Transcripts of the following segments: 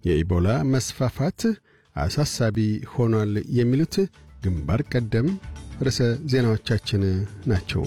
የኢቦላ መስፋፋት አሳሳቢ ሆኗል የሚሉት ግንባር ቀደም ርዕሰ ዜናዎቻችን ናቸው።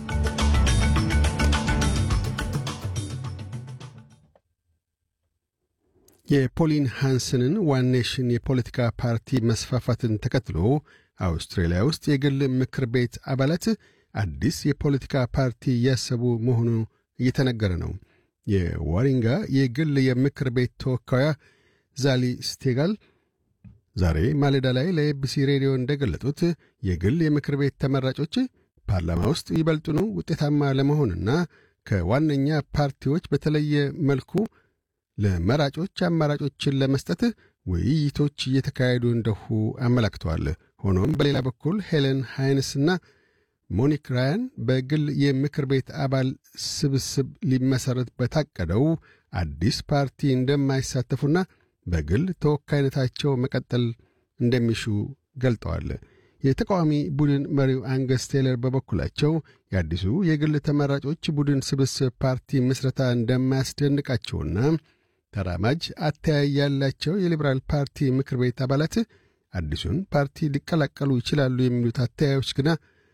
የፖሊን ሃንስንን ዋን ኔሽን የፖለቲካ ፓርቲ መስፋፋትን ተከትሎ አውስትራሊያ ውስጥ የግል ምክር ቤት አባላት አዲስ የፖለቲካ ፓርቲ እያሰቡ መሆኑ እየተነገረ ነው። የዋሪንጋ የግል የምክር ቤት ተወካያ ዛሊ ስቴጋል ዛሬ ማለዳ ላይ ለኤቢሲ ሬዲዮ እንደገለጡት የግል የምክር ቤት ተመራጮች ፓርላማ ውስጥ ይበልጡኑ ውጤታማ ለመሆንና ከዋነኛ ፓርቲዎች በተለየ መልኩ ለመራጮች አማራጮችን ለመስጠት ውይይቶች እየተካሄዱ እንደሁ አመላክተዋል። ሆኖም በሌላ በኩል ሄለን ሃይንስና ሞኒክ ራያን በግል የምክር ቤት አባል ስብስብ ሊመሠረት በታቀደው አዲስ ፓርቲ እንደማይሳተፉና በግል ተወካይነታቸው መቀጠል እንደሚሹ ገልጠዋል። የተቃዋሚ ቡድን መሪው አንገስ ቴለር በበኩላቸው የአዲሱ የግል ተመራጮች ቡድን ስብስብ ፓርቲ ምስረታ እንደማያስደንቃቸውና ተራማጅ አተያይ ያላቸው የሊበራል ፓርቲ ምክር ቤት አባላት አዲሱን ፓርቲ ሊቀላቀሉ ይችላሉ የሚሉት አተያዮች ግና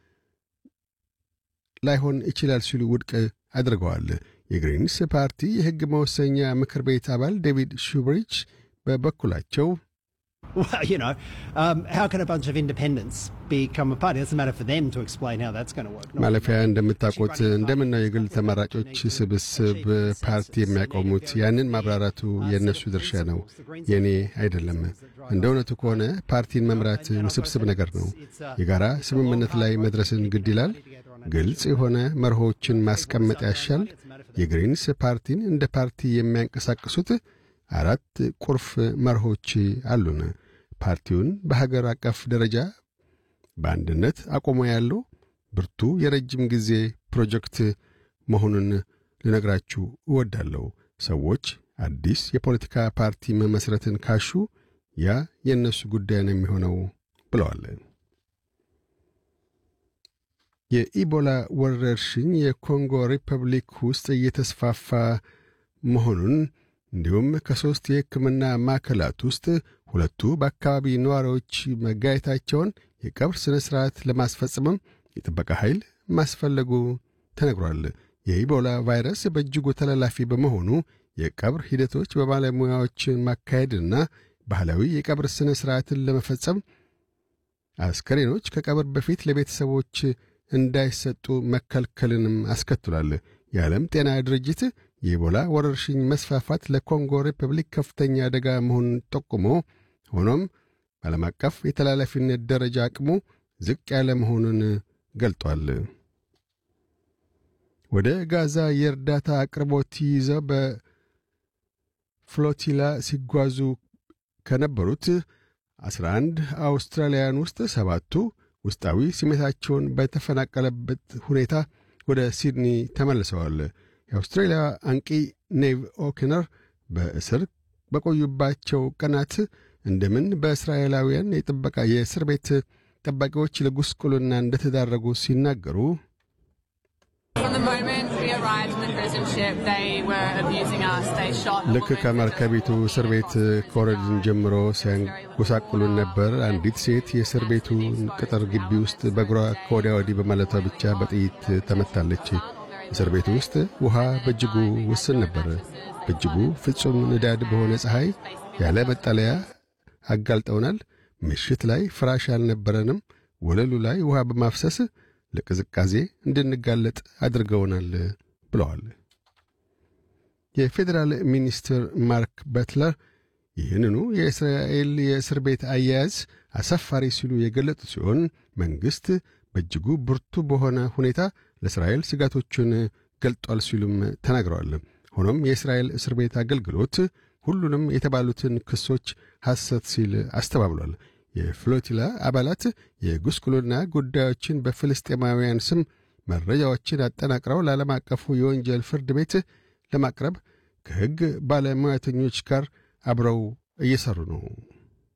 ላይሆን ይችላል ሲሉ ውድቅ አድርገዋል። የግሪንስ ፓርቲ የሕግ መወሰኛ ምክር ቤት አባል ዴቪድ ሹብሪች በበኩላቸው Well, you know, um, how can a bunch of independents become a party? It doesn't matter for them to explain how that's going to work. Not ማለፊያ እንደምታውቁት እንደምናው የግል ተመራጮች ስብስብ ፓርቲ የሚያቆሙት ያንን ማብራራቱ የእነሱ ድርሻ ነው፣ የእኔ አይደለም። እንደ እውነቱ ከሆነ ፓርቲን መምራት ውስብስብ ነገር ነው። የጋራ ስምምነት ላይ መድረስን ግድ ይላል። ግልጽ የሆነ መርሆችን ማስቀመጥ ያሻል። የግሪንስ ፓርቲን እንደ ፓርቲ የሚያንቀሳቅሱት አራት ቁልፍ መርሆች አሉን። ፓርቲውን በሀገር አቀፍ ደረጃ በአንድነት አቆሞ ያለው ብርቱ የረጅም ጊዜ ፕሮጀክት መሆኑን ልነግራችሁ እወዳለሁ። ሰዎች አዲስ የፖለቲካ ፓርቲ መመስረትን ካሹ ያ የእነሱ ጉዳይ ነው የሚሆነው ብለዋል። የኢቦላ ወረርሽኝ የኮንጎ ሪፐብሊክ ውስጥ እየተስፋፋ መሆኑን እንዲሁም ከሦስት የሕክምና ማዕከላት ውስጥ ሁለቱ በአካባቢ ነዋሪዎች መጋየታቸውን የቀብር ሥነ ሥርዓት ለማስፈጸምም የጥበቃ ኃይል ማስፈለጉ ተነግሯል። የኢቦላ ቫይረስ በእጅጉ ተላላፊ በመሆኑ የቀብር ሂደቶች በባለሙያዎች ማካሄድና ባህላዊ የቀብር ሥነ ሥርዓትን ለመፈጸም አስከሬኖች ከቀብር በፊት ለቤተሰቦች እንዳይሰጡ መከልከልንም አስከትሏል። የዓለም ጤና ድርጅት የኢቦላ ወረርሽኝ መስፋፋት ለኮንጎ ሪፐብሊክ ከፍተኛ አደጋ መሆኑን ጠቁሞ ሆኖም በዓለም አቀፍ የተላላፊነት ደረጃ አቅሙ ዝቅ ያለ መሆኑን ገልጧል። ወደ ጋዛ የእርዳታ አቅርቦት ይዘው በፍሎቲላ ሲጓዙ ከነበሩት 11 አውስትራሊያውያን ውስጥ ሰባቱ ውስጣዊ ስሜታቸውን በተፈናቀለበት ሁኔታ ወደ ሲድኒ ተመልሰዋል። የአውስትሬልያ አንቂ ኔቭ ኦኪነር በእስር በቆዩባቸው ቀናት እንደምን በእስራኤላውያን የጥበቃ የእስር ቤት ጠባቂዎች ለጉስቁልና እንደተዳረጉ ሲናገሩ ልክ ከመርከቢቱ እስር ቤት ከወረድን ጀምሮ ሲያንጎሳቁሉን ነበር። አንዲት ሴት የእስር ቤቱን ቅጥር ግቢ ውስጥ በእግሯ ከወዲያ ወዲህ በማለቷ ብቻ በጥይት ተመታለች። እስር ቤቱ ውስጥ ውሃ በእጅጉ ውስን ነበር። በእጅጉ ፍጹም ንዳድ በሆነ ፀሐይ ያለ መጠለያ አጋልጠውናል። ምሽት ላይ ፍራሽ አልነበረንም። ወለሉ ላይ ውሃ በማፍሰስ ለቅዝቃዜ እንድንጋለጥ አድርገውናል ብለዋል። የፌዴራል ሚኒስትር ማርክ በትለር ይህንኑ የእስራኤል የእስር ቤት አያያዝ አሳፋሪ ሲሉ የገለጡ ሲሆን መንግሥት በእጅጉ ብርቱ በሆነ ሁኔታ ለእስራኤል ስጋቶቹን ገልጧል ሲሉም ተናግረዋል። ሆኖም የእስራኤል እስር ቤት አገልግሎት ሁሉንም የተባሉትን ክሶች ሐሰት ሲል አስተባብሏል። የፍሎቲላ አባላት የጉስቁልና ጉዳዮችን በፍልስጤማውያን ስም መረጃዎችን አጠናቅረው ለዓለም አቀፉ የወንጀል ፍርድ ቤት ለማቅረብ ከሕግ ባለሙያተኞች ጋር አብረው እየሠሩ ነው።